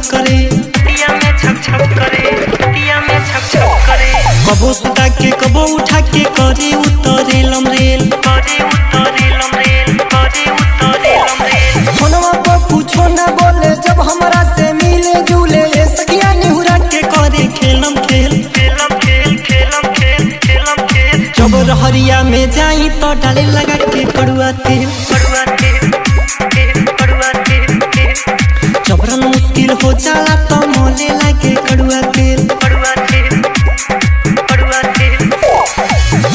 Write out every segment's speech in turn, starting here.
छक करे दिया में छक छक करे दिया में छक छक करे कबो सुता के कबो उठा के करे उतरे लमरेल करे उतरे लमरेल करे उतरे लमरेल फोनवा पर कुछो ना बोले जब हमरा से मिले जुले ए सखिया निहुरा के करे खेलम खेल खेलम खेल खेलम खेल खेलम खेल जब रहरिया में जाई तो डाले लगा के कड़ुआ तेल कड़ुआ तेल तेल कड़ुआ तेल तेल जबरन मुश्किल हो जाला तो मोले लागे कड़ुआ तेल कड़ुआ तेल कड़ुआ तेल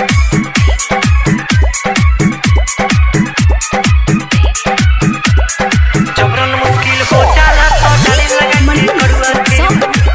जबरन मुश्किल हो जाला तो डाले लगा के कड़ुआ तेल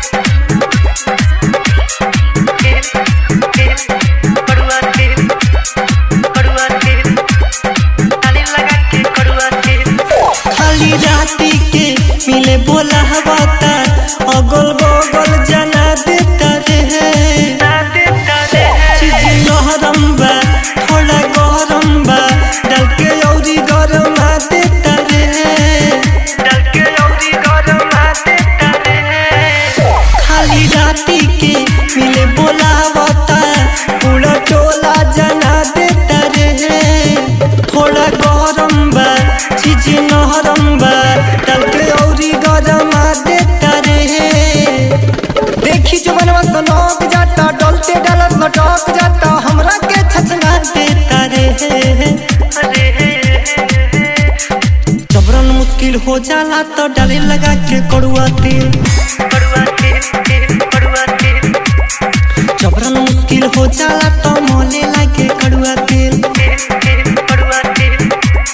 तेल तेल कड़ुआ तेल कड़ुआ तेल डाले लगा के कड़ुआ तेल खाली राती के मिले बोला हवा तार अगल बगल जना देता रे दादे दादे है चीज नहरम बा थोड़ा गरम बा डाल के औरी गरम देता रे डल के औरी गरम आते तारे है खाली राती के मिले बोला हवा तार पूरा टोला जना देता रे थोड़ा गरम बा चीज नहरम बा डाल के औरी गरम देता रे देखी जो बनवा सनक जाता डलते डालत लटक जाता हमरा के छछना देता रे अरे जबरन मुश्किल हो जाला तो डाले लगा के कड़ुआ तेल कड़ुआ तेल तेल कड़ुआ तेल जबरन मुश्किल हो जाला तो मोले लागे कड़ुआ तेल तेल तेल कड़ुआ तेल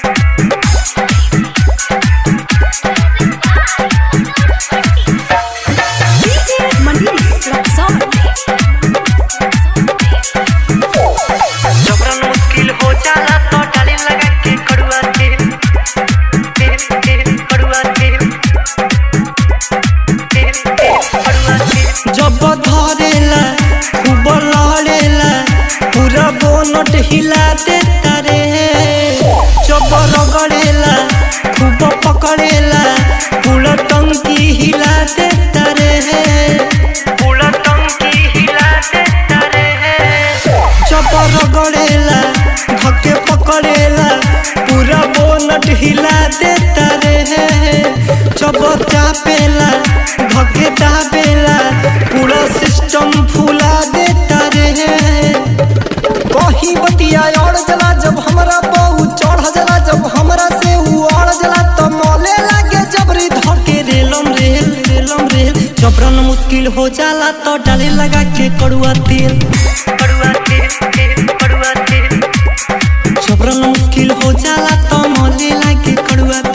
जबरन मुश्किल हो जाला तो डाले लगा के कड़ुआ तेल तेल तेल कड़ुआ तेल तेल तेल कड़ुआ तेल जब धरेला खूब लड़ेला पूरा बोनट हिला देता रे जब रगड़ेला खूब पकड़ेला पूरा टंकी हिला देता रे पूरा टंकी हिला देता रे जब रगड़ेला धके पकड़ेला पूरा बोनट हिला देता रे जब चापेला धके दाबेला पूरा सिस्टम फुला देता रे कहीं बतिया और जला जब हमरा बहु चढ़ जला जब हमरा से उ और जला तो मोले लागे जबरी धके रेलम रेल रेलम रेल जबरन मुश्किल हो जाला तो डाले लगा के कड़ुआ तेल कड़ुआ तेल तेल कड़ुआ तेल जबरन मुश्किल हो जाला तो मोले लागे कड़ुआ